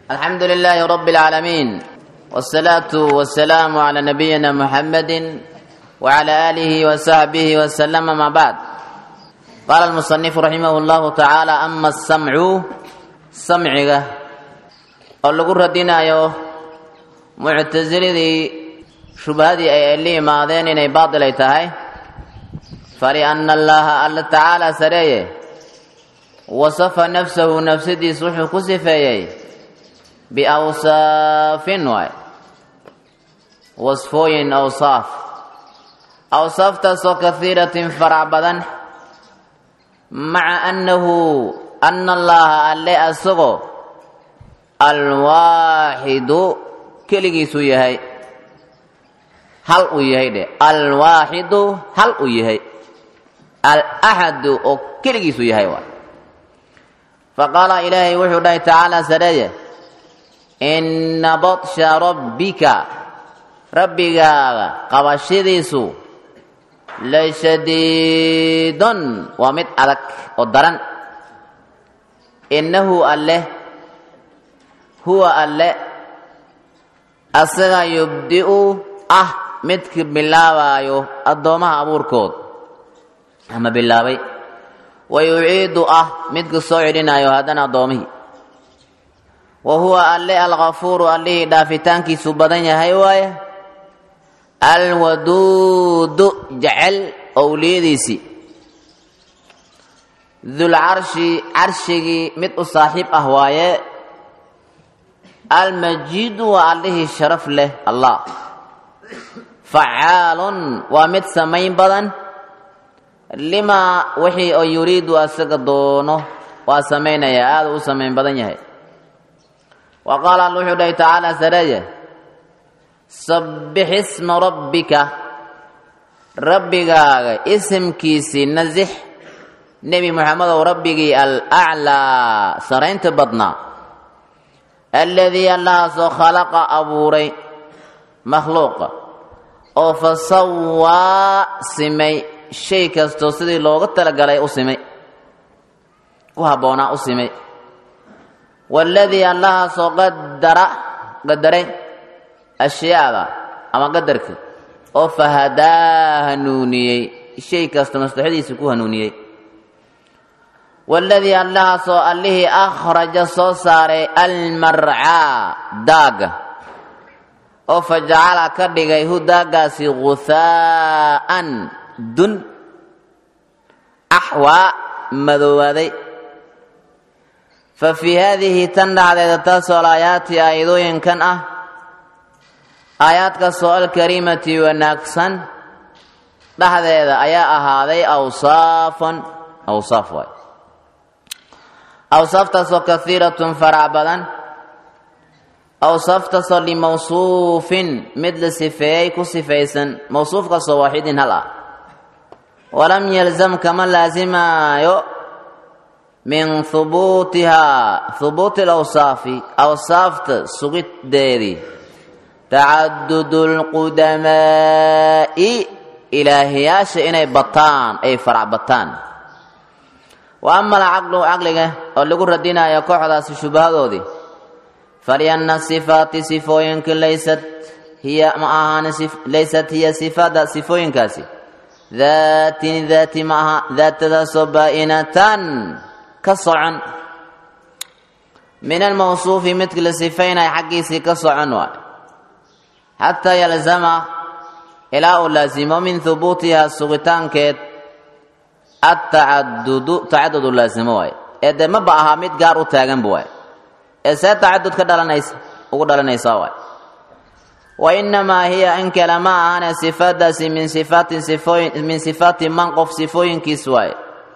الحمد لله رب العالمين والصلاة والسلام على نبينا محمد وعلى آله وصحبه وسلم ما بعد قال المصنف رحمه الله تعالى أما السمع سمعه oo lagu radinayo muctasiladii shubhadii ay la yimaadeen inay baatil ay tahay falianna allaha alla tacaala sareeye wasafa nafsahu nafsadiis wuxuu ku sifeeyey biawsaafin waay wasfooyin awsaaf awsaaftaasoo kahiiratin farac badan maca annahu ana allaha alle asagoo alwaaxidu keligiisuu yahay hal uu yahay dhe alwaaxidu hal uu yahay alaxadu oo keligiisuu yahay waay faqaala ilaahay wuxuu dhahay tacaala sareeye inna badsha rabbika rabbigaaga qabashadiisu lashadiidun waa mid adag oo daran innahu alleh huwa alle asaga yubdi'u ah midka bilaabaayo addoommaha abuurkood ama bilaabay wa yuciidu ah midka soo celinayo haddana addoommihii wa huwa alle alkafuuru allihii dhaafitaankiisu badan yahay waaye alwaduudu jecel owliyadiisii dulcarshi carshigii mid u saaxiib ah waaye almajiidu waa allihii sharaf leh allah facaalun waa mid samayn badan limaa wixii oo yuriidu asaga doono waa samaynaya aada u samayn badan yahay wa qaala alla wuxuu dhahay tacaala sareeye sabbix isma rabbika rabbigaaga isimkiisii nasix nebi moxamedow rabbigii alaclaa saraynta badnaa alladii allahaasoo khalaqa abuuray makhluuqa oo fa sawaa simay shay kastoo sidii looga talagalay u simay ku habboonaa u simay waaladii allahaasoo qadara qadaray ashyaada ama qadarka oo fahadaa hanuuniyey shay kasta maslaxadiisa ku hanuuniyey waaladii allahaasoo allihii akhraja soo saaray almarcaa daaga oo fa jacala ka dhigay hu daagaasi guhaa'an dun axwaa madoowaaday fa fii haadihi tan dhacdeeda taasoo alaayaati aayadooyinkan ah aayaadkaasoo alkariimati wanaagsan dhexdeeda ayaa ahaaday awsaafan awsaaf waay awsaaftaasoo kahiiratun farac badan awsaaftaasoo limawsuufin mid la sifeeyey ku sifaysan mawsuufkaasoo waaxidin hal ah walam yalzam kama laasimaayo min hubuutihaa hubuuti alawsaafi awsaafta sugiddeedii tacadudu lqudamaa'i ilaahiyaasha inay bataan ay farac bataan wa ama alcaqlu caqliga oo lagu radinayo kooxdaasi shubahadoodii falyanna sifaati sifooyinka laysat hiya ma ahaan laysat hiya sifaada sifooyinkaasi daatin daati ma aha daatadaasoo baa'inatan ka socon min almawsuufi midka la sifaynaya xaggiisii ka socon waay xataa yalzama ilaa uu laasimo min hubuutihaa sugitaankeed atacadudu tacadudu laasimo waay ee dee maba ahaa mid gaar u taaganba waay ee see tacadud ka dhalanaysa ugu dhalanaysaa waay wa inamaa hiya in kale ma ahane sifaadaasi min sifaatin sifooyin min sifaati man qof sifooyinkiis waay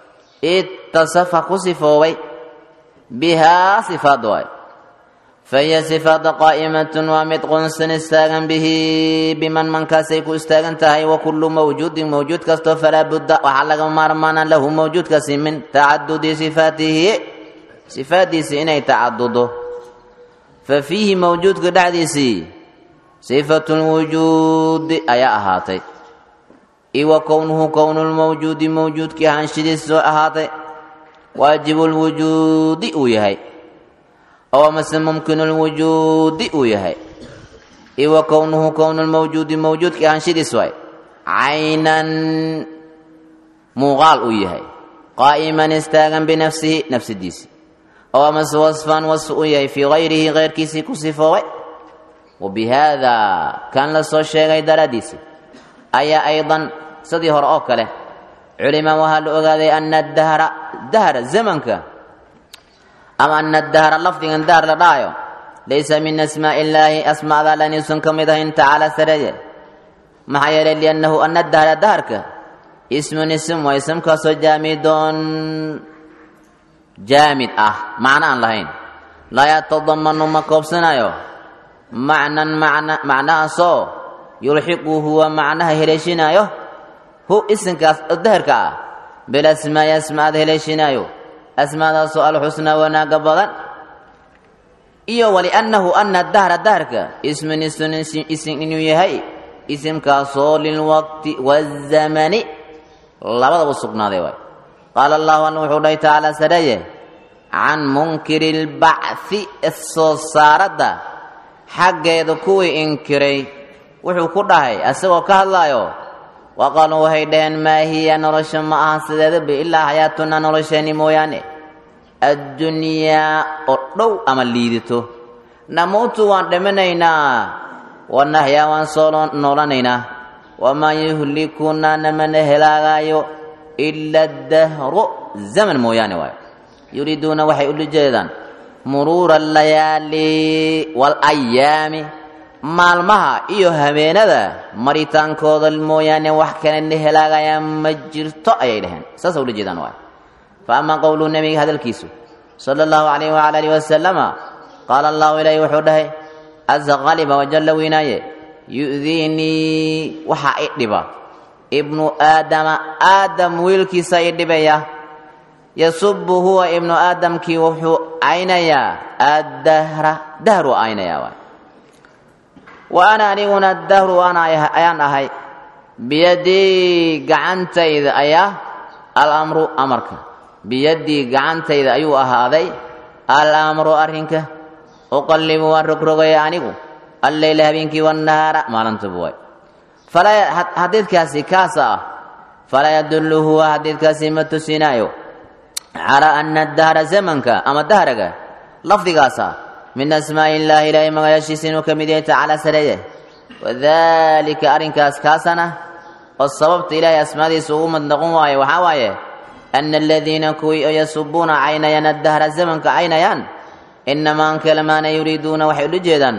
itasafa ku sifoobay bihaa sifaad waay fahiya sifaada qaa'imatun waa mid qunsan istaagan bihi biman mankaasay ku istaagan tahay wa kullu mawjuudin mawjuud kastoo falaa budda waxaa laga maarmaana lahu mawjuudkaasi min tacadudi sifaatihi sifaaddiisi inay tacadudo fa fiihi mawjuudka dhexdiisii sifatu lwujuudi ayaa ahaatay iwa kownuhu kownu lmawjuudi mawjuudkii ahaanshidiis soo ahaatay waajibu lwujuudi uu yahay oo amase mumkinu lwujuudi uu yahay iwa kownuhu kownu lmawjuudi mawjuudka ahaanshidiis waay caynan muuqaal uu yahay qaa'iman istaagan binafsihi nafsidiisi oo amase wasfan wasf uu yahay fii hayrihi keyrkiisii ku sifoobay wa bi haadaa kan la soo sheegay daraaddiisi ayaa aydan sidii hore oo kale culima waxaa la ogaaday ana dahra dahra zamanka ama ana dahra lafdigan dahr la dhahayo laysa min asmaa'i illaahi asmaada laniusan ka mid ahayn tacaala sareeye maxaa yeelay liannahu ana dahra daharka ismun ism waa ismkaasoo jaamidon jaamid ah macno aan lahayn laa yatadamanu ma koobsanayo macnan macna macnahaasoo yulxiqu huwa macnaha heleeshinaayo hu isinkaas daharka ah bilasmaa'i asmaada heleeshinaayo asmaadaasoo alxusnaa wanaaga badan iyo waliannahu ana dahra daharka ismun isun isim inuu yahay isimkaasoo lilwaqti wazamani labadaba sugnaaday waay qaala allahu alla wuxuu dhahay tacaala sareeye can munkiri lbacthi soo saaradda xaggeeda kuwii inkiray wuxuu ku dhahay asagoo ka hadlaayo wa qaaluu waxay dhaheen maa hiya nolosha ma aha sideedaba ilaa xayaatunaa nolosheenni mooyaane addunyaa oo dhow ama liidito namuutu waan dhimanaynaa wanaxyaa waan soo noolanaynaa wamaa yuhlikunaa namana helaagaayo ila dahru zaman mooyaane waayo yuriiduuna waxay ula jeedaan muruura alayaali waalayaami maalmaha iyo habeenada maritaankooda mooyaane wax kalena helaagayaan ma jirto ayay dhaheen saasa ula jeedaan waay fa amaa qowluhu nebiga hadalkiisu sala allahu calayh wacala alihi wasalama qaala allahu ilaahi wuxuu dhahay casa qaliba wajalla weynaaye yu'diinii waxaa i dhiba ibnu aadama aadam wiilkiisa i dhibaya yasubu huwa ibnu aadamkii wuxuu aynayaa addahra dahru aynayaa waay wa ana aniguna dahru ana ayaan ahay biyadii gacantayda ayaa alamru amarka biyadii gacantayda ayuu ahaaday alamru arrinka uqallibu waan rogrogaya anigu alleyla habeenkii wannahaara maalintuba waay xadiidkaasi kaasa ah falaa yadullu huwa xadiidkaasi ma tusinaayo calaa ana dahra zamanka ama dahraga lafdigaasa min asmaa'i illaahi ilaahay magayaashiisa inuu ka mid yahay tacaala sareeye wadalika arrinkaas kaasana oo sababta ilaahay asmaadiisa ugu mad noqon waayo waxaa waaye ana aladiina kuwii oo yasubuuna caynayaan addahra zamanka caynayaan inamaa ankalamaana yuriiduuna waxay ula jeedaan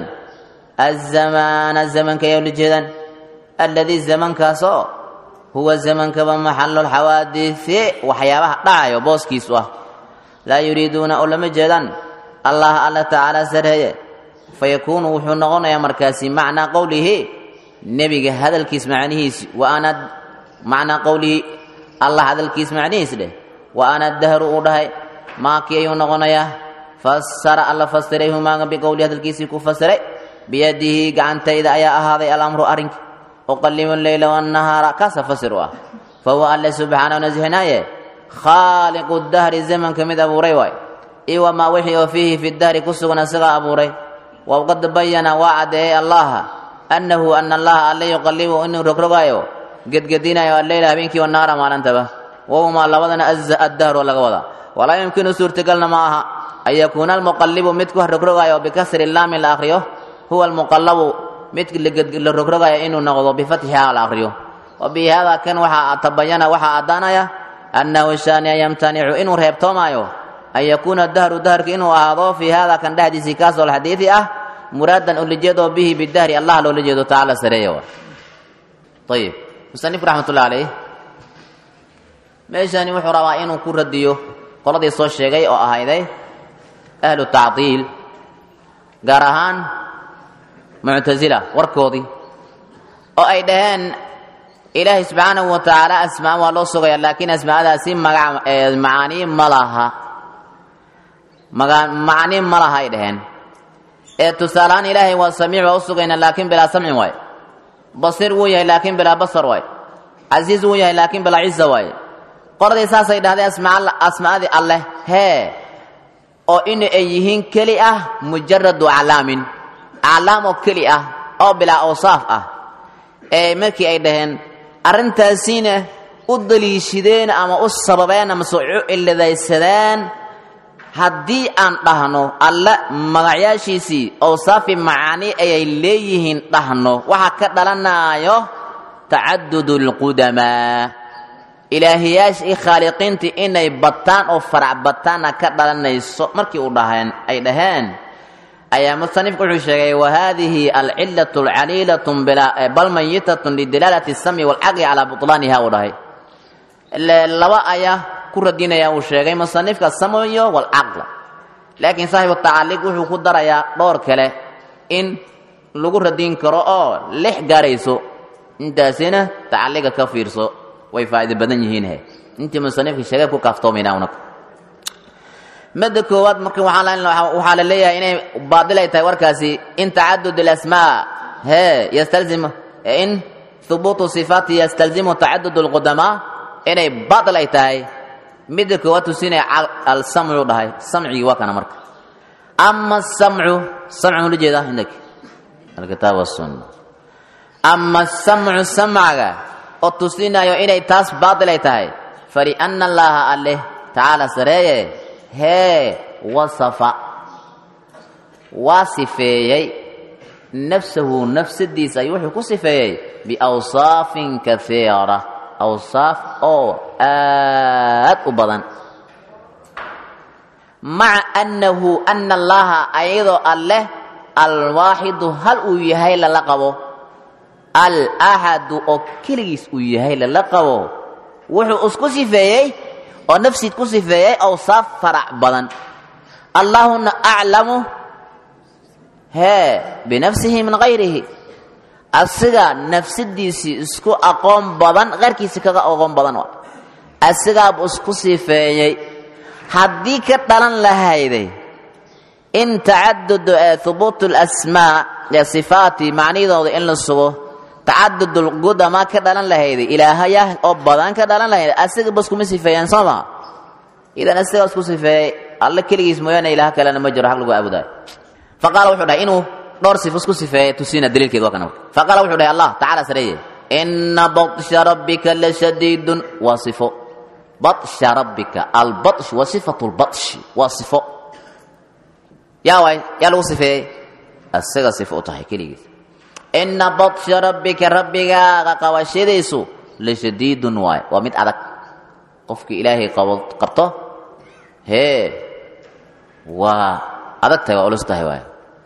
azamaana zamanka ayay ula jeedaan alladii zamankaasoo huwa zamankaba maxalu lxawaadisi waxyaabaha dhacayo booskiisu ah laa yuriiduuna oo lama jeedaan allah alla tacaala sareeye fayakuunu wuxuu noqonayaa markaasi macnaa qowlihi nebiga hadalkiis macnihiisi wa ana macnaa qowlihi allah hadalkiis macnihiis dheh wa ana dahru uu dhahay maakii ayuu noqonayaa fasara alla fasiray humaaga biqowlihi hadalkiisii ku fasiray biyadihi gacantayda ayaa ahaaday alamru arrinka uqallibu leyla wannahaara kaasa fasir u ah fa huwa alle subxaanahu nasixinaaye khaaliqu dahri zamanka mid abuuray waay iyo wamaa wixii oo fiihi fi dahri ku sugan isagaa abuuray waqad bayana waa caddeeyey allaha annahu ana allaha alle yuqallibu inuu rogrogaayo gedgedinayo alleyla habeenkii wannahaara maalintaba wahumaa labadana addahru laga wadaa walaa yumkinu suurtagalna ma aha an yakuuna almuqallibu mid ku rogrogaayo bikasri laami la akhriyo huwa almuqallabu mid la rogrogaya inuu noqdo bifatxiha la akhriyo wa bi hada kan waxaa tabayana waxaa addaanaya annahu shaaniya yamtanicu inuu reebtoomaayo an yakuuna dahru daharka inuu ahaado fii hada kan dhexdiisii kaasoo alxadiidi ah muraadan ulajeedoo bihi bidahri allah loola jeedo tacaala sareeya ayib musanifku raxmatullahi calayh meeshani wuxuu rabaa inuu ku radiyo qoladii soo sheegay oo ahayday ahlu tacdiil gaar ahaan muctasila warkoodii oo ay dhaheen ilaahay subxaanahu wa tacaala asmaa waa loo sugaya laakiin asmaadaasi maga macaanii ma laha macanii ma laha ay dhaheen ee tusaalahaan ilaahay waa samiic waa u sugayna laakiin bilaa samcin waay basiir wuu yahay laakiin bilaa basar waay casiiz wuu yahay laakiin bilaa ciza waay qoladii saasay dhahdeen asmaadii alleh hee oo in ay yihiin keli ah mujaradu aclaamin aclaam oo keli ah oo bilaa awsaaf ah ee markii ay dhaheen arrintaasiina u daliishadeen ama u sababeen amase u ciladaysadeen haddii aan dhahno alle magacyaashiisii awsaafi macaani ayay leeyihiin dhahno waxaa ka dhalanaayo tacadud اlqudamaa ilaahiyaasha iyo khaaliqiintii inay bataan oo farac bataana ka dhalanayso markii u dhaheen ay dhaheen ayaa musanifku wuxuu sheegay wahadihi alcilaة اlcaliilaة bal mayitat lidilaalati الsamci wاlcaqli calaa buطlaaniha uu dhahay laba ayaa ku radinaya uu sheegay musanifka samyo wاlcaql laakiin saaxibu tacaliq wuxuu ku darayaa dhowr kale in lagu radin karo oo lix gaarayso intaasina tacaliga ka fiirso way faa'ido badan yihiin he intii musanifka sheegay ku kaaftoomayna unag madda koowaad marka waxaa la leeyahay inay baadil ay tahay warkaasi in tacadud اlasmaa he ystalzim in hubuutu sifaati yastalzimu tacadud اlqudamaa inay baatil ay tahay midda koowaad tusinaya alsamcu dhahay samcigii waa kana marka ama samcu samcu ula jeeda indak alkitaab wasunna ama samcu samcaga oo tusinayo inay taas baatil ay tahay faliana allaha alleh tacaala sareeye hee wasafa waa sifeeyey nafsahu nafsadiisa ayuu wuxuu ku sifeeyey biawsaafin kaiira awsaaf oo aad u badan maca annahu ana allaha ayadoo alleh alwaaxidu hal uu yahay lala qabo alaxadu oo keligiis uu yahay lala qabo wuxuu isku sifeeyey oo nafsiid ku sifeeyey awsaaf farac badan allahuna aclamu hee binafsihi min hayrihi asiga nafsadiisii isku aqoon badan keyrkiisi kaga aqoon badan waa asigaabuu isku sifeeyey haddii ka dhalan lahayday in tacadud hubuut اlasmaa ee sifaati macnidooda in la sugo tacadud lqudama ka dhalan lahayday ilaahayah oo badan ka dhalan lahayday asiga bas kuma sifeeyaan soo maa idan asigaa isku sifeeyey alle keligiis mooyaane ilaah kalena ma jiro xaq lagu aabudayo faqaala wuxuu dhahay inuu dhowr sifo isku sifeeyey tusina daliilkeed waa kana faqaala wuxuu dhahay allah tacala sareeye ina baطsha rabbika lashadiidun waa sifo baطsha rabbika albaطsh wa sifatu lbaطshi waa sifo yaa waay yaa lagu sifeeyey asiga sifo u tahay keligiis ina baطsha rabbika rabbigaaga qabashadiisu lashadiidun waay waa mid adag qofkii ilaahay qabto hee waa adag tahay waa ulus tahay waay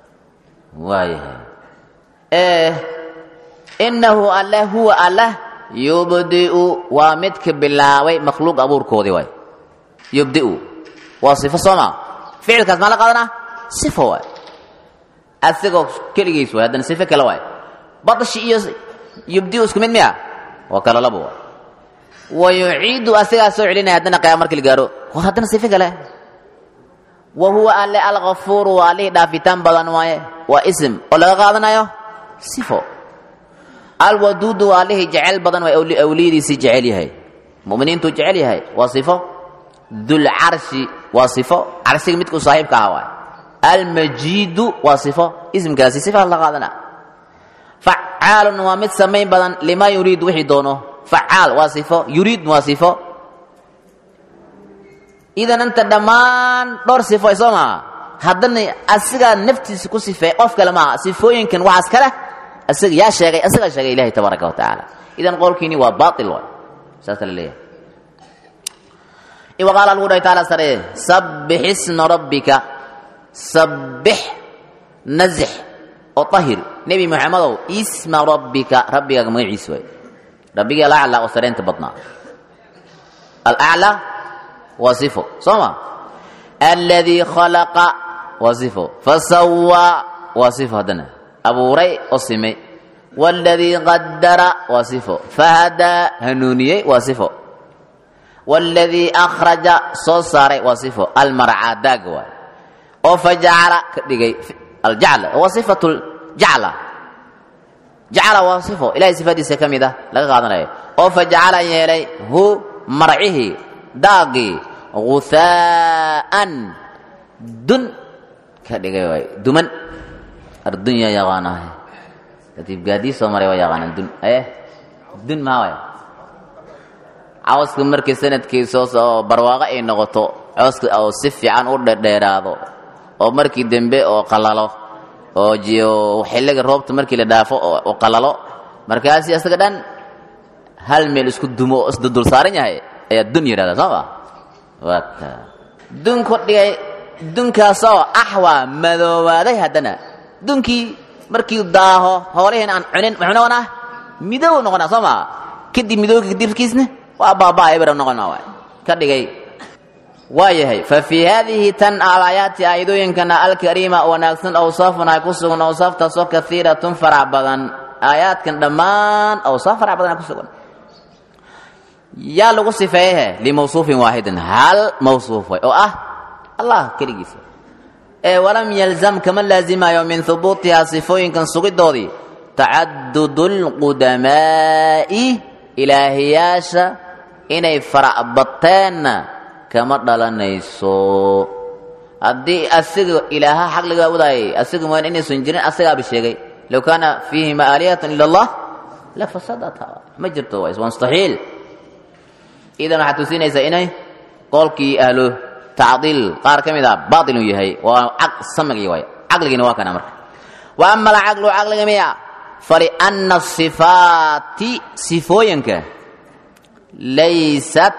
waayahay inahu alle huwa allah yubdiu waa midka bilaabay makhluuq abuurkoodii waay yubdiu waa sifo sooma ficilkaas maa la qaadanaa sifo waay asigoo keligiis waay haddana sifo kale waay badshi iyo yubdiu isku mid miya waa kala labo waay wa yuciidu asigaa soo celinaya haddana qiyaama markii la gaaro war haddana sifo kale wa huwa alle alkafuuru waa allihii dhaafitaan badan waaye waa ism oo laga qaadanayo sifo alwaduudu waa allihii jecel badan waa awliyadiisii jecel yahay muminiintuu jecel yahay waa sifo dulcarshi waa sifo carshiga midkuu saaxiibka aha waay almajiidu waa sifo ismkaasi sifa la qaadana facaalun waa mid samayn badan lima yuriid wixii doono facaal waa sifo yuriid waa sifo idan inta dhammaan dhowr sifo ay soo maaha haddana asigaa naftiisa ku sifeey qof kale maaha sifooyinkan waxaas kale asiga yaa sheegay asigaa sheegay ilahi tabaaraka wa tacaala idan qowlkiini waa baail waay saasa la leeyahay وقال الله تعالى سره سبح اسم ربك سبح نزح وطهر نبي محمد اسم ربك ربك مغيس وي ربك الاعلى وسرين تبطنا الاعلى وصفه صما الذي خلق وصفه فسوى وصفه دنا ابو ري وصمي والذي قدر وصفه فهدى هنونيه وصفه والذي أخرج صوصار وصفه المرعى داقوا وفجعل دقي الجعل وصفة الجعل جعل وصفه إلى صفة سكمدة لا قادنا وفجعل يلي هو مرعه داقي غثاء dun ka dhigay waay duman ardunya yaqaanahay katiib gaadii soo maray waa yaqaanaan dun eh dun maa waay cawska markii sanadkiisa oo barwaaqo ay noqoto cawska oo si fiican u dhedheeraado oo markii dembe oo qalalo oo jiyo xilliga roobta markii la dhaafo oo qalalo markaasi asaga dhan hal meel isku dumo oo isdudul saaran yahay ayaa dun yidhahdaa soo ma waa ka dunku dhigay dunkaasoo axwaa madoobaaday haddana dunkii markii daaho hoolaheen aan cunin muxuu noqonaa midow noqonaa soo maa kadib midowga kadirkiisna waa baabaa ebra noqon maa waay ka dhigay waa yahay fa fii haadihi tan alaayaati aayadooyinkana alkariima wanaagsan awsaafun ay ku sugan awsaaftaasoo kaiiratun farac badan aayaadkan dhammaan awsaaf farac badan ay ku sugan yaa lagu sifeeyehe limawsuufin waaxidin hal mawsuuf way oo ah allah keligiisa ee walam yalzam kama laazimayo min hubuutihaa sifooyinkan sugidoodii tacadudu lqudamaa'i ilaahiyaasha inay faracbateenna kama dhalanayso haddii asiga ilaaha xaqliga wadaayay asiga mooyan inaysan jirin asagaaba sheegay low kaana fiihima aalihatan ila allah la fasadata ma jirto waa mustaxiil idan waxaad tusinaysaa inay qolkii ahlo tacdiil qaar ka mid a baatil uu yahay waa samigii waay caqligiina waa kana marka wa ama alcaqlu caqliga miya falianna sifaati sifooyinka laysat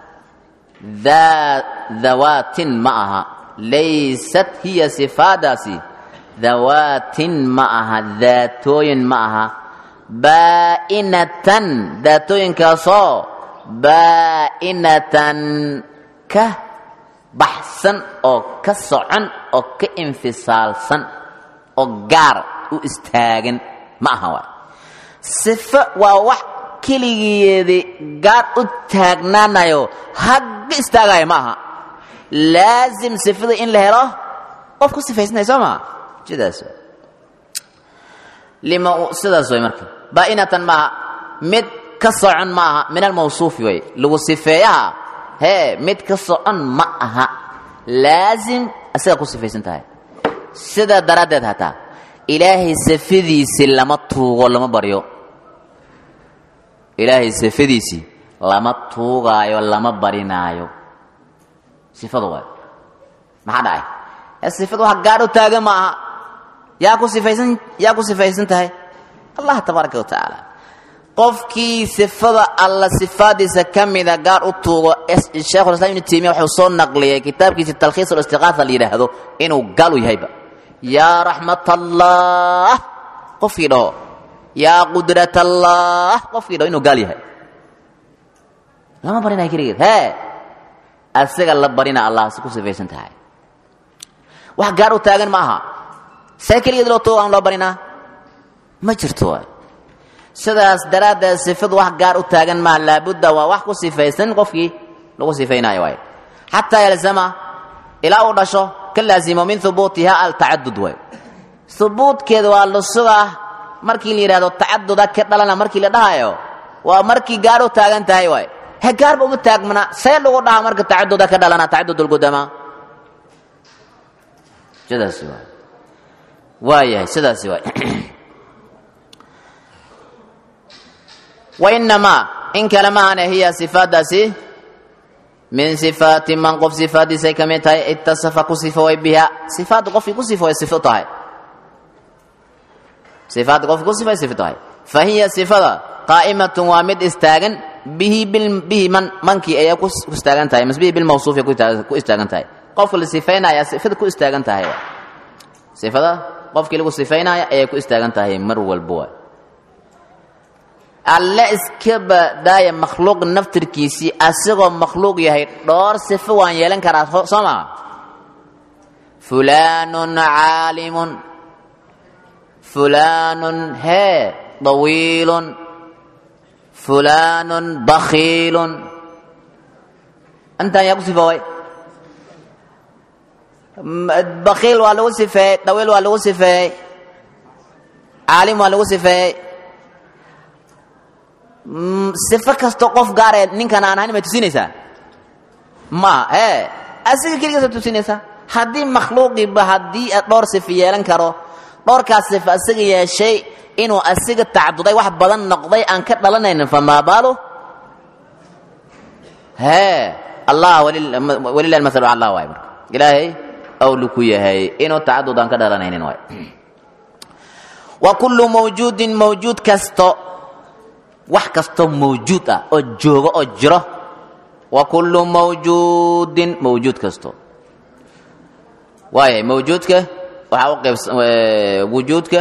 dawaatin ma aha laysat hiya sifaadaasi dawaatin ma aha daatooyin ma aha baa'inatan daatooyinkaasoo baa'inatan ka baxsan oo ka socon oo ka infisaalsan oo gaar u istaagan ma aha waay sifo waa wax keligeedi gaar u taagnaanayo hagga istaagaya ma aha laasim sifada in la helo qof ku sifaysnay soo maa sidaas lima sidaas way marka baa'inatan maaha mid ka socon ma aha min almawsuufi way lagu sifeeyaha hee mid ka socon ma aha laasim asigaa ku sifaysan tahay sidaa daraaddeed hataa ilaahay sifadiisii lama tuugo lama baryo ilaahay sifadiisii lama tuugaayo lama barinaayo sifadu waay maxaa dhacay ee sifadu wax gaadh u taagan ma aha yaa ku sifaysan yaa ku sifaysan tahay allah tabaaraka wa tacaala qofkii sifada alla sifaadiisa ka mida gaar u tuugo sheekhulislam ibnu taymiya wuxuu soo naqliyay kitaabkiisa talkhiis ulistiqaasa la yidhaahdo inuu gaal u yahayba yaa raxmat allah qofkii dhaho yaa qudrat allah qofkii dhaho inuu gaal yahay lama barinayo keligeed hee asiga la barina allah si ku sifaysan tahay wax gaar u taagan ma aha see keligeed loo tuugo aan loo barinaa ma jirto waay sidaas daraaddeed sifadu wax gaar u taagan maa laabudda waa wax ku sifaysan qofkii lagu sifaynayo waay xataa yalzama ilaa uu dhasho ka laazimo min hubuutiha altacadud waay hubuudkeeda waa la sugaa markii la yidhahdo tacaduda ka dhalana markii la dhahayo waa markii gaar u taagan tahay waay he gaarba uma taagmana see lagu dhahaa marka tacaduda ka dhalana tacadud lqudamaa sidaasi waay waayahay sidaasi waay wainamaa in kale maahane hiya sifaadaasi min sifaati man qof sifaadiisay ka mid tahay itasafa ku sifoway biha sifaadda qofkii ku sifoway sifo tahay sifaadda qofkii ku sifoway sifo tahay fa hiya sifada qaa'imatun waa mid istaagan bihi bihi man mankii ayay ku istaagan tahay mas bihi bilmawsuufi ku istaagan tahay qofka la sifaynaya sifada ku istaagan tahay sifada qofkii lagu sifaynaya ayay ku istaagan tahay mar walba waay alle iska badaaya makhluuq naftirkiisii asigoo makhluuq yahay dhowr sifo waan yeelan karaa soo maa fulaanun caalimun fulaanun hee dawiilun fulaanun bakhiilun intaan yaa ku sifooway bakhiil waa lagu sifeeyey dawiil waa lagu sifeeyey caalim waa lagu sifeeyey sifo kastoo qof gaaree ninkan aan ahayn may tusinaysaa ma ee asiga keligaasa tusinaysaa haddii makhluuqiiba haddii dhowr sifo yeelan karo dhowrkaas sifo asiga yeeshay inuu asiga tacaduday wax badan noqday aan ka dhalanaynin famaa baalu hee allah walilah almasalu allah waay marka ilaahay awlu ku yahay inuu tacadud aan ka dhalanaynin waay wa kullu mawjuudin mawjuud kasto wax kastoo mawjuud ah oo joogo oo jiro wa kullu mawjuudin mawjuud kasto waayahay mawjuudka waxaa u qaybs wujuudka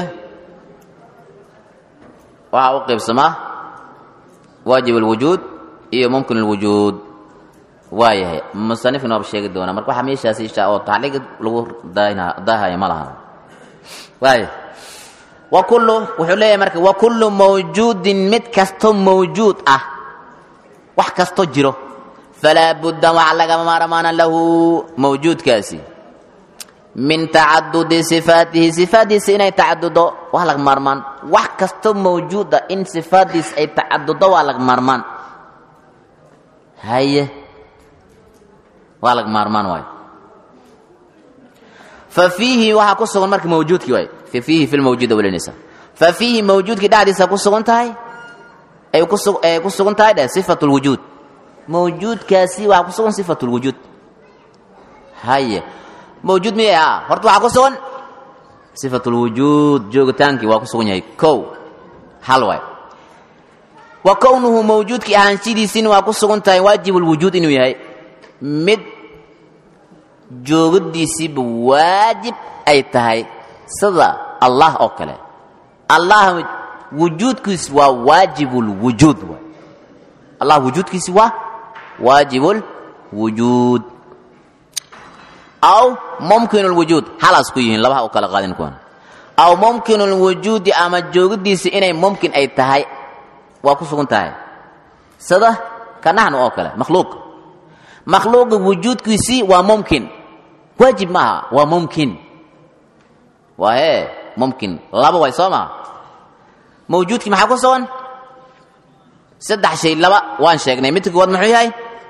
waxaa u qaybsamaa waajib alwujuud iyo mumkin alwujuud waayahay musanifka nooba sheegi doonaa marka waxaa meeshaas isha oo tacliiq lagu daahaya ma laha waaya wa kullu wuxuu leeyahay marka wa kullu mawjuudin mid kastoo mawjuud ah wax kastoo jiro falaa budda waxa lagama maarmaana lahu mawjuudkaasi min tacadudi sifaatihi sifaaddiisa inay tacadudo waa laga maarmaan wax kastoo mawjuuda in sifaaddiisa ay tacadudo waa laga maarmaan haye waa laga maarmaan waayo fa fiihi waxaa ku sugan marka mawjuudkii waay fa fiihi fi lmawjuuda welinaysa fa fiihi mawjuudkii dhexdiisa ku sugan tahay ay kusu ay ku sugan tahay dheh sifatu lwujuud mawjuudkaasi waxaa ku sugan sifatu lwujuud haye mawjuud miyay ah horta waxaa ku sugan sifatu lwujuud joogitaankii waa ku sugan yahay kow hal waay wa kownuhu mawjuudkii ahaanshidiisiina waa ku sugan tahay waajib lwujuud inuu yahay mid joogadiisiiba waajib ay tahay sida allah oo kale allah wujuudkiisi waa waajibulwujuud waay allah wujuudkiisi waa waajibulwujuud aw mumkin lwujuud halaas ku yihiin labaha u kala qaadin kuwan aw mumkin lwujuudi ama joogadiisi inay mumkin ay tahay waa ku sugan tahay sida ka naxnu oo kale makhluuq makhluuqa wujuudkiisii waa mumkin waajib maaha waa mumkin waa hee mumkin laba way soo maha mawjuudkii maxaa ku sugan saddex shay laba waan sheegnay midka koowaad muxuu yahay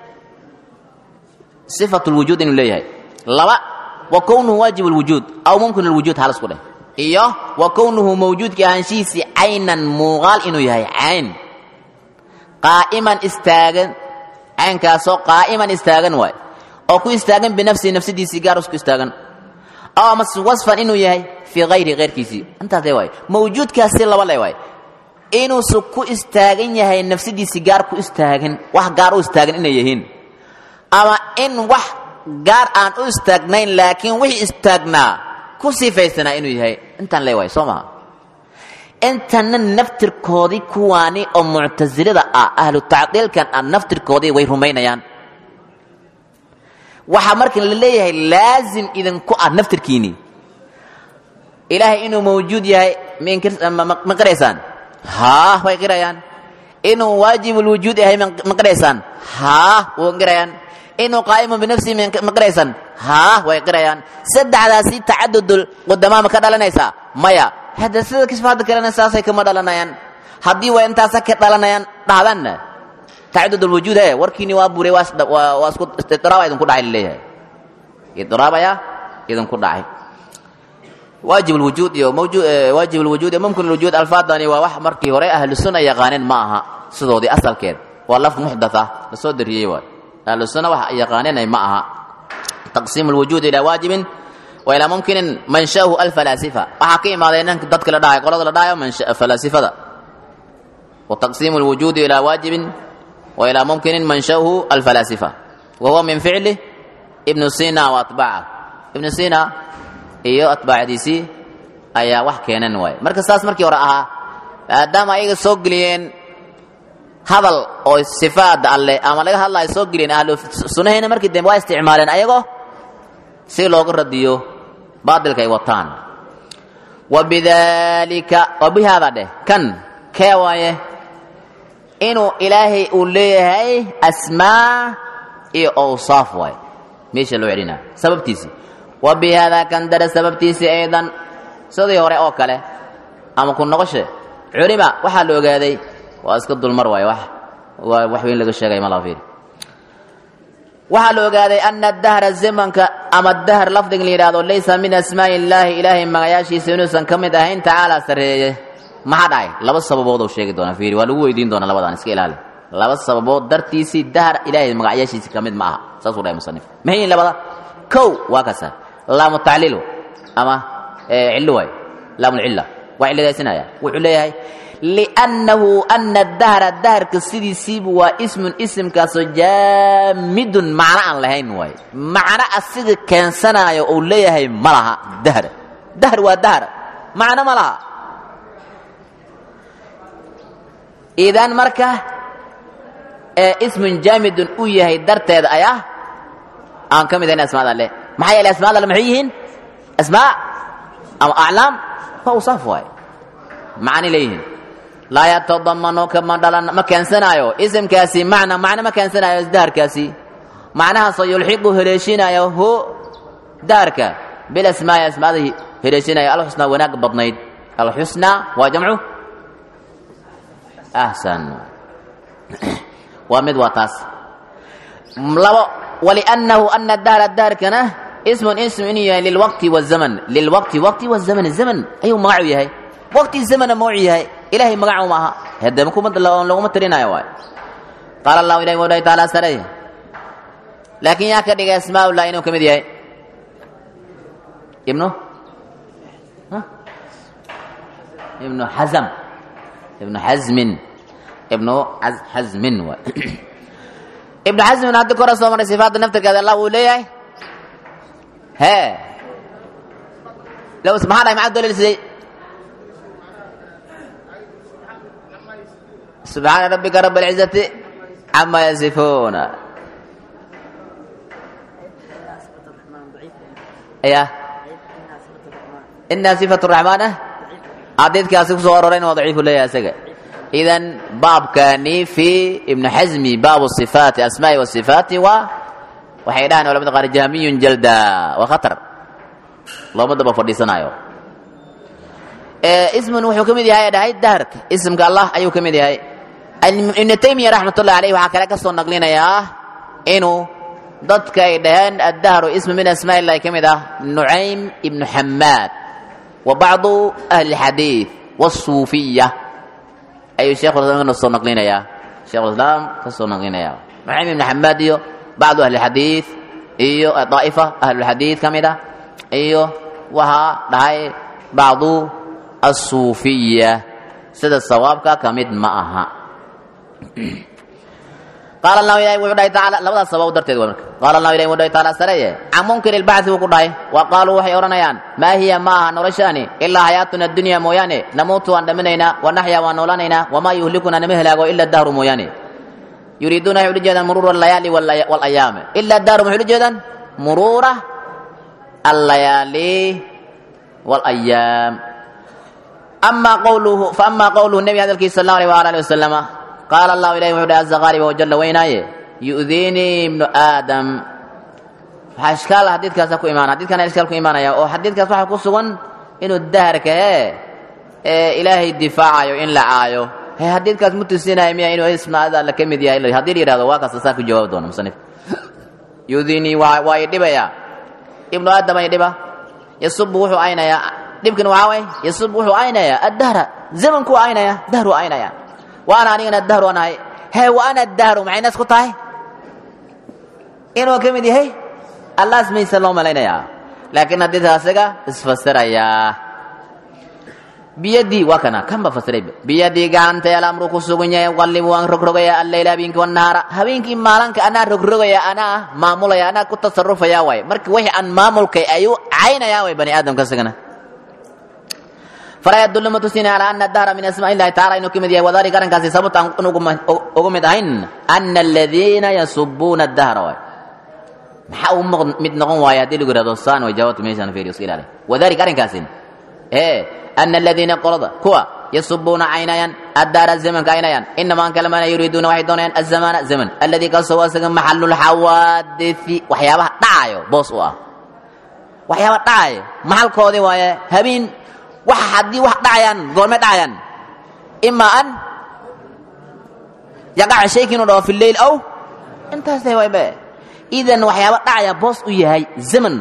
sifat lwujuud inuu leeyahay laba wa kownuhu waajib lwujuud aw mumkin lwujuud halas ku dheh iyo wa kownuhu mawjuudkii ahaanshihiisii caynan muuqaal inuu yahay cayn qaa'iman istaagan caynkaasoo qaa'iman istaagan waay oo ku istaagan binafsihi nafsadiisii gaar isku istaagan aw amase wasfan inuu yahay fii hayri keyrkiisii intaas le waay mawjuudkaasi laba le waay inuusu ku istaagan yahay nafsadiisii gaar ku istaagan wax gaar u istaagan inay yihiin ama in wax gaar aan u istaagnayn laakiin wixii istaagnaa ku sifaysanaa inuu yahay intaan le waay soo maha intana naftirkoodii kuwaani oo muctasilada ah ahlu tacdiilkan ah naftirkoodii way rumaynayaan waxaa marka la leeyahay laazim idinku ah naftirkiini ilaahay inuu mawjuud yahay ma qiraysaan haa way qirayaan inuu waajibulwujuud yahay ma qiraysaan haa way qirayaan inuu qaa'imun binafsihi ma qiraysaan haa way qirayaan saddexdaasi tacadudul qudamaa ma ka dhalanaysaa maya hadda sida kisfaada kalena saasay kama dhalanayaan haddii waa intaasa ka dhalanayaan dhahdanna tacadud alwujuud he warkiini waa buray waa isku idraaba idinku dhacay laleeyahay idraabaya idinku dhacay waajib alwujuud iyo mawjuud waajib alwujuud iyo mumkin alwujuud alfaadani waa wax markii hore ahlu sunna yaqaaneen ma aha sidoodii asalkeed waa laf muxdatha la soo dariyey waay ahlu sunna wax yaqaaneen ma aha taqsiim alwujuud ilaa waajibin وإلى ممكن منشأه الفلاسفة waxaa ka imaadeen dadka la dhahay qolada la dhahayo falaasifada وتقسيم الوجود إلى واجب وإلى ممكن منشأه الفلاسفة وهو من فعل ابن سينا وأتباعه ابن سينا iyo atbaacdiisii ayaa wax keenan waay marka saas markii hore ahaa maadaama ayaga soo geliyeen hadal oo sifaada alleh ama laga hadlayo soo geliyeen ahlu sunnaheena markii dambe waa isticmaaleen ayagoo si looga radiyo baadilka ay wataan wa bidaalika wa bihaada dheh kan kee waaye inuu ilaahay uu leeyahay asmaa iyo awsaaf waaye meesha loo celinaa sababtiisii wa bihaada kan dare sababtiisii aydan sidii hore oo kale ama ku noqoshe culima waxaa la ogaaday waa iska dulmar waaye wax waa wax weyn laga sheegay ma laha fiiri waxaa la ogaaday ana dahra zamanka ama dahr lafdiga la yidhahdo laysa min asmaa'i illaahi ilaahay magayaashiisa inuusan ka mid ahayn tacaala sarreeye maxaa dhacay laba sababood oo sheegi doonaa fiiri waa lagu weydiin doonaa labadaan iska ilaali laba sababood dartiisii dahr ilaahay magacyaashiisa ka mid ma aha saasuu dhahay musanif mahayin labada kow waa kasa laamu tacliilu ama cillo waay laamu lcilla waa cilladaysinaya wuxuu leeyahay liannahu ana dahra dahrka sidiisiibu waa ismun isimkaasoo jaamidun macno aan lahayn waay macno asiga keensanaayo uu leeyahay ma laha dahr dahr waa dahr macno ma laha idan marka ismun jaamidun uu yahay darteeda ayaa aan ka mid ahayn asmaada alle maxaa yeelay asmaada alle maxay yihiin asmaa ama aclaam waa usaaf waay macani leeyihiin laa yatadamanu kama dhalan ma keensanaayo isimkaasi macna macno ma keensanaayo daharkaasi macnahaasoo yulxiqu heleeshinayo hu daharka bilasmaa'i asmaada heleeshinayo alxusnaa wanaag badnayd alxusnaa waa jamcu ahsan waa mid waa taas labo waliannahu ana dahra daharkana ismun ism inuu yahay lilwaqti wazaman lilwaqti waqti wazaman zaman ayuu magacu yahay waqti zamana mawcu yahay ilahay magacu ma aha hadama kuma laguma tirinayo waay qaala allahu ilahi wa taala sare laakiin yaa ka dhigay asmaaulah inuu ka mid yahay ibnu ibnu xazam ibnu xazmin ibnu xazmin waay ibnu xazmin haddi kora soo maray sifaadda naftirkeeda allah wuu leeyahay hee low maxaa dhahay maxaa daliilsiday subxaana rabbika rab alcizati cama yasifuuna ya inaa sifatu raxmaan ah xadiidkaasi ku soo aroorayna waa daciifu leeyahay isaga idan baabkani fi ibnu xasmi baabu sifaati asmaai wasifaati waa waxay dhahaan culamada qaar jahmiyun jalda waa khatar looma daba fadhiisanaayo ismun wuxuu ka mid yahay dhahay daharka ismka allah ayuu ka mid yahay ibnu taymiya raxmatullahi alayh waxaa kale ka soo naqlinayaa inuu dadka ay dhaheen addahru ismu min asmaa illahi ka mid ah nucaym ibnu xamaad wa bacdu ahli lxadiid wasuufiya ayuu sheekhulislaam ka soo naqlinayaa shekhulislaam ka soo naqlinayaa nucaym ibnu xamaad iyo bacdu ahli lxadiid iyo daa'ifa ahlulxadiid ka mid ah iyo waxaa dhahay bacdu asuufiya sida sawaabka ka mid ma aha qaala allahu ilahi wuxuu dhahay tacaala labadaas sabab darteed waa marka qaala allahu ilahi wuxuu dhahay tacaala sareye can munkiri lbacthi wuu ku dhahay wa qaaluu waxay odhanayaan maa hiya ma aha noloshaani ilaa xayaatuna addunya mooyaane namuutu waan dhaminaynaa wa naxya waan noolanaynaa wamaa yuhlikuna nama helaago ila dahru mooyaane yuriiduuna waxay ula jeedaan muruura allayaali walayaam ila dahru maxay ula jeedaan muruura allayaali walayaam ama qawluhu faama qawluhu nebi hadalkiisa sal allahu alيh wala alih wasalama qaala allahu ilahi wuxuu dhahay aza qaaliba wajalla weynaaye yu'diinii ibnu aadam waxaa ishkaal xadiidkaasa ku imaana xadidkana ishkaal ku imaanaya oo xadiidkaas waxaa ku sugan inuu daharka hee ee ilaahay difaacayo in la caayo he xadiidkaas mu tusinaya miya inuu ismaada alla ka mid yahay haddii la yihahdo waa kaasa saa ku jawaabi doona musanif yu'diinii waa waa i dhibaya ibnu aadam ay dhiba yasubu wuxuu aynayaa dhibkan waxaa way yasub wuxuu aynayaa addahra zamankuu aynaya dahru aynaya wa ana anigana dahru aan ahay hee wa ana dahru maxay nas ku tahay inuu ka mid yahay allaas mayse loo malaynayaa laakiin haddiita asaga isfasirayaa biyadii waa kana kan ba fasirayba biyadii gacantay alamru ku sugan yahay qallibu waan rogrogayaa alleyla habeenkii wannahaara habeenkii maalanka anaa rogrogaya anaa maamulaya anaa ku tasarufaya waay marka wixii aan maamulkay ayuu caynayaa way bani aadamka isagana falaa yadullu ma tusina calaa ana dahra min asmaa illahi tacala inuu ka mid yahay wadalika arrinkaasi sababta aan ugu mid ahayn ana aladiina yasubuuna dahra waay maxaa ugu mid noqon waaya haddii lagu yihahdo saan way jawaabta meeshaan fiiriyo iska ilaali wadalika arrinkaasin ee ana aladiina qolada kuwa yasubuuna caynayaan addaara zamanka caynayaan inamaa kalamana yuriiduuna waxay doonayaan azamaana zaman alladii kaasoo asaga maxalu lxawaadithi waxyaabaha dhacayo boos u ah waxyaaba dhacayo maxalkoodii waaye habeen wax haddii wax dhacayaan goormay dhacayaan ima an yaqaca shayki inuu dhaho fi leyl aw intaas tahay waybe idan waxyaaba dhacaya boos u yahay zaman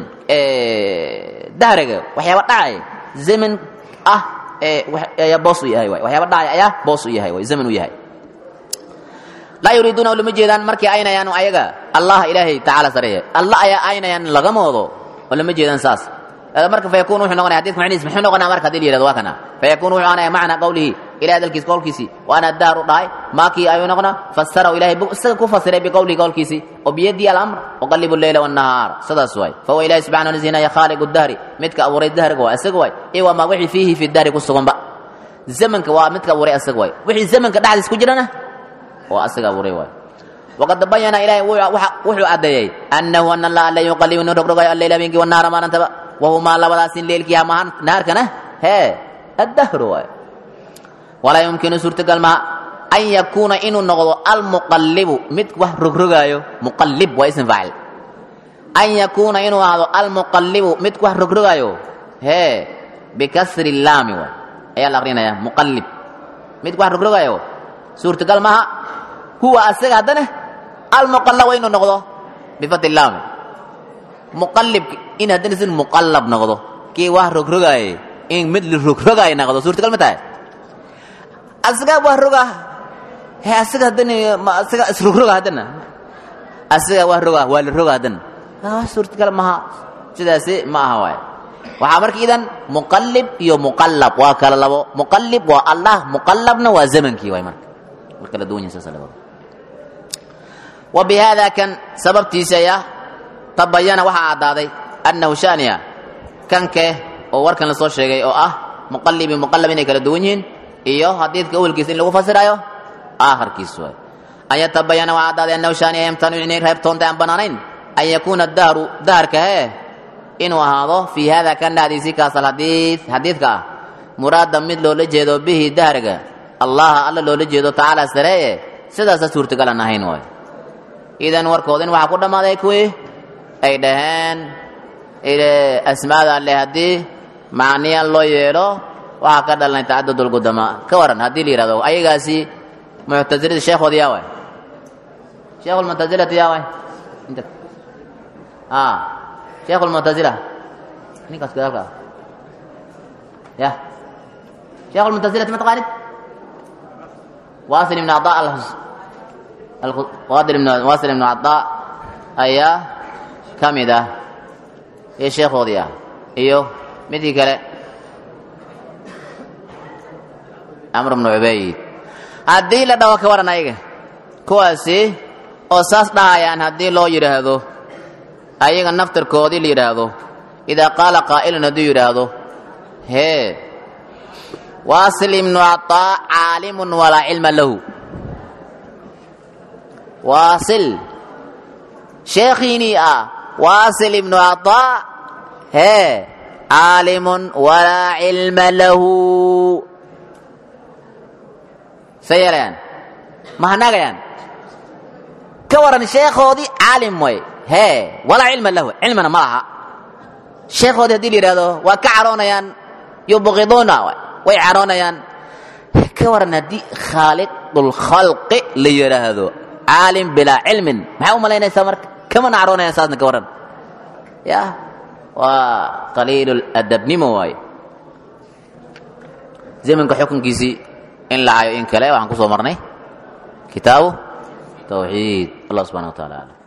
dahriga waxyaaba dhacaya zaman ah ayaa boos u yahay waay waxyaaba dhacaya ayaa boos u yahay waay zaman u yahay laa yuriiduuna oo lama jeedaan markii aynayaan ayaga allah ilaahay tacaala sareeye allah ayaa aynayaan laga moodo oo lama jeedaan saas marka fayakun wuxuu noqonaya hadidka macnihiis muxuu noqonaya marka hadii la yihahdo waa kana fayakun wuxuu noqonaya macna qawlihi ilahay hadalkiis qowlkiisii waana daaru dhahay maakii ayuu noqonaa fasarahu ilahay isaga ku fasiray biqowlihi qowlkiisii oo biyadii alamr uqalibu leyla wannahaar sidaas waay fahuwa ilahi subxana nazinaya khaaliqu dahri midka abuuray dahriga waa isaga waay iyo wamaa wixii fiihi fi dahri ku suganba zamanka waa midka abuuray isaga waay wixii zamanka dhexdiis ku jirana waa asaga abuuray waay waqad bayana ilahay wuxuu caddeeyey annahu ana allaha la yuqalibu inu rogrogayo alleyla habeenkii wannahaara maalintaba wahumaa labadaasin leelkii hamahan naharkana hee addahru waay walaa yumkinu suurtagal maha an yakuuna inuu noqdo almuqallibu mid wax rogrogaayo muqallib waa ism faacil an yakuuna inuu ahaado almuqallibu mid wax rogrogaayo hee bikasri laami waay ayaa la aqrinaya muqallib mid wax rogrogaayo suurtagal maha huwa asaga haddana almuqallab inuu noqdo bifati laami muqallib in haddana sin muqallab noqdo kii wax rogrogaaye in mid la rogrogaayo noqdo suurtagal ma tahay asagaa waa roga he asaga haddana asaga isrogroga haddana asaga waa roga waa la roga haddana suurtagal maha sidaasi ma aha waay waxaa marka idan muqallib iyo muqallab waa kala labo muqallib waa allah muqallabna waa zamankii waay marka war kala duwan yahay saas labada wa bi hada kan sababtiisa ayaa tabayana waxaa caddaaday annahu shaniya kanke oo warkan la soo sheegay oo ah muqallib iyo muqallab inay kala duwan yihiin iyo xadiidka awelkiisa in lagu fasirayo aakhirkiis waay an yatabayana waa caddaaday annahu shaniya yamtanu inay reebtoonta aan bannaanayn an yakuuna dahru daharka hee inuu ahaado fii hada kan dhacdiisi kaas alxadiid xadiidka ah muraada mid loola jeedo bihi dahriga allaha alla loola jeedo tacaala sareeye sidaasa suurtagalan ahayn waay idan warkoodin waxaa ku dhammaaday kuwii ay dhaheen asmaada alle haddii macniyan loo yeelo waxaa ka dhalanay tacadudulqudama ka waran haddii la yihahdo ayagaasi muctasilada sheekhoodi yaa waay sheekhulmuctasilati yaa waay inta a sheekhulmuctasila ninkaas gadaalka ah ya sheekhulmuctasilati ma taqaanid wasil ibn cadaa alwasil ibn wasil ibn cadaa ayaa ka mid ah iyo sheekhoodii ah iyo midkii kale amr bnu cubayd haddii la dhaho ka waran ayaga kuwaasi oo saas dhahayaan haddii loo yidhaahdo ayaga naftarkoodii la yidhaahdo idaa qaala qaa'ilun hadduu yidhaahdo hee waasil ibnu cataa caalimun walaa cilma lahu waasil sheekhiinii ah waasil ibnu cataa hee caalimun walaa cilma lahu say yeelayaan ma hanaagayaan ka waran sheekhoodii caalim way hee walaa cilma lahu cilmina ma laha sheekhoodii haddii la yidhahdo waa ka caroonayaan yubqiduuna way caroonayaan ka waran haddii khaaliqulkhalqi la yidhaahdo caalim bilaa cilmin maxay u malaynaysaa marka kamana caroonayaan saasna ka waran ya waa qaliiluladabnimo waaye zamanka xukunkiisii in la hayo in kale waxaan ku soo marnay kitaabu tawxiid allah subxana wa taala alam